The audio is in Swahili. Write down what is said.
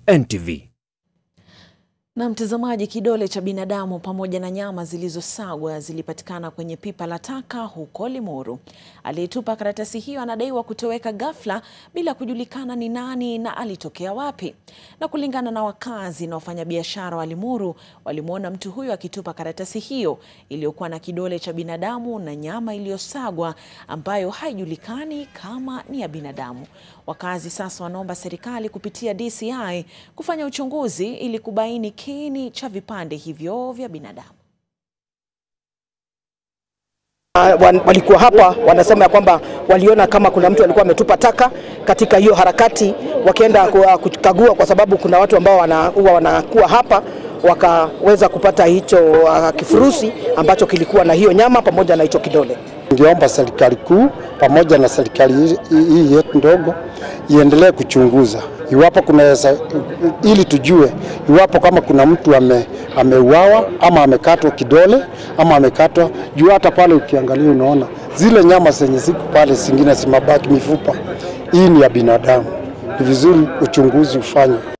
NTV. Na mtazamaji, kidole cha binadamu pamoja na nyama zilizosagwa zilipatikana kwenye pipa la taka huko Limuru. Aliyetupa karatasi hiyo anadaiwa kutoweka ghafla bila kujulikana ni nani na alitokea wapi. Na kulingana na wakazi na wafanyabiashara wa Limuru, walimwona mtu huyo akitupa karatasi hiyo iliyokuwa na kidole cha binadamu na nyama iliyosagwa ambayo haijulikani kama ni ya binadamu. Wakazi sasa wanaomba serikali kupitia DCI kufanya uchunguzi ili kubaini kiini cha vipande hivyo vya binadamu. Uh, walikuwa hapa wanasema ya kwamba waliona kama kuna mtu alikuwa ametupa taka katika hiyo harakati, wakienda kukagua, kwa sababu kuna watu ambao huwa wanakuwa hapa wakaweza kupata hicho uh, kifurushi ambacho kilikuwa na hiyo nyama pamoja na hicho kidole. Ningeomba serikali kuu pamoja na serikali hii yetu ndogo iendelee kuchunguza iwapo kuna ili tujue iwapo kama kuna mtu ame, ameuawa ama amekatwa kidole ama amekatwa juu. Hata pale ukiangalia unaona zile nyama zenye ziko pale, zingine zimabaki mifupa. Hii ni ya binadamu, ni vizuri uchunguzi ufanywe.